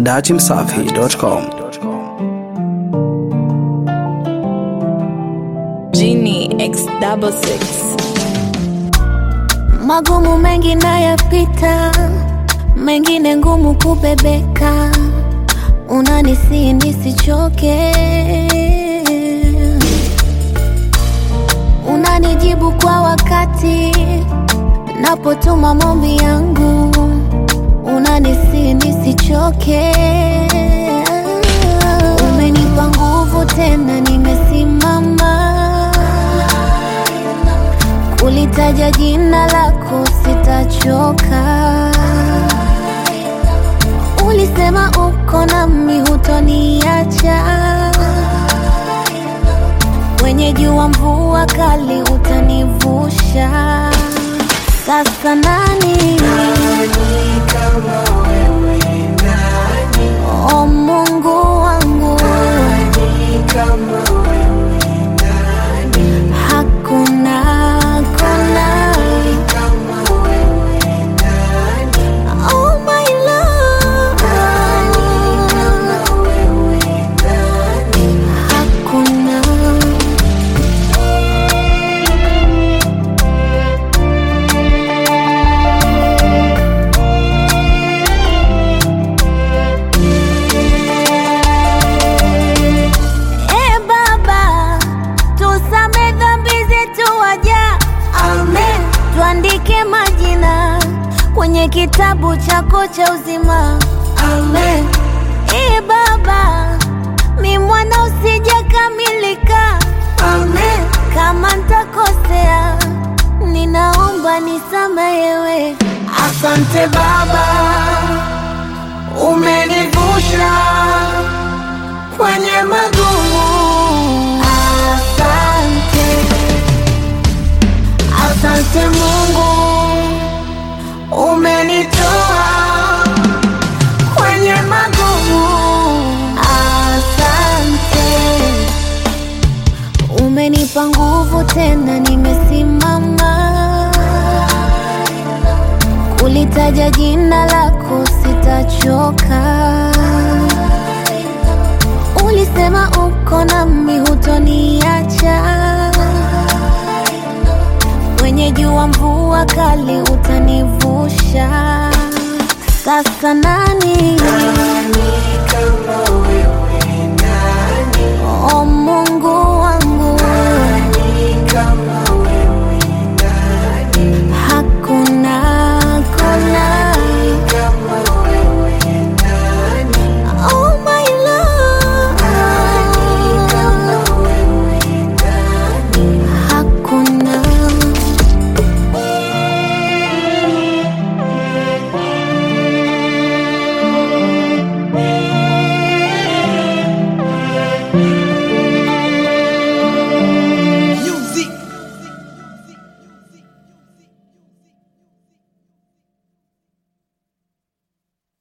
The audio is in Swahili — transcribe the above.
dachimsafi.com. Genie X double six. Magumu mengi nayapita, mengine ngumu kubebeka, unanisi nisichoke, unanijibu kwa wakati napotuma maombi yangu, unanisi nisichoke, umenipa nguvu tena, nimesimama Ulitaja jina lako sitachoka, ulisema uko nami hutoniacha, kwenye jua mvua kali utanivusha. Sasa nani o Mungu wangu, hakuna hakuna Oh my love, hakuna E Baba, tusame dhambi zetu waja, amen. Tuandike majina kwenye kitabu chako cha uzima, amen. E Baba, mi mwana usijakamilika, amen. Kama ntakosea, ninaomba nisamehewe. Asante Baba, umenivusha kwenye magumu. Asante, Asante Mungu, umenitoa kwenye magumu. asante. Umenipa nguvu tena, nimesimama. Kulitaja jina lako sitachoka. Ulisema uko nami hutoniacha, kwenye jua mvua kali utanivusha. Sasa nani